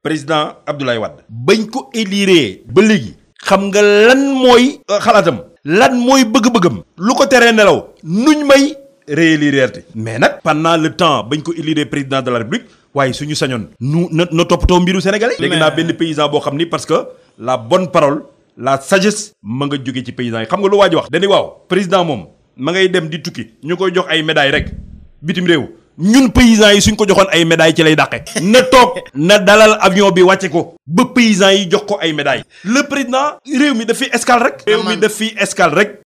président Abdoulaye Wade bañ ko élire ba léegi xam nga lan mooy xalaatam lan mooy bëgg-bëggam lu ko teree nelaw nuñ may réélire mais nag pendant le temps bañ ko élire président de la république waaye suñu sañoon nu na na toppatoo mbiru sénégalais léegi naa benn paysan boo xam ni parce que la bonne parole la sagesse ma nga jóge ci paysans yi xam nga lu waa ji wax dañuy waaw président moom ma ngay dem di tukki ñu koy jox ay médailles rek bitim réew ñun paysans yi suñ ko joxoon ay médailles ci lay dàqe na toog na dalal avion bi wàcce ko ba paysans yi jox ko ay médailles le président réew mi daf fi escale rek réew mi daf fi escale rek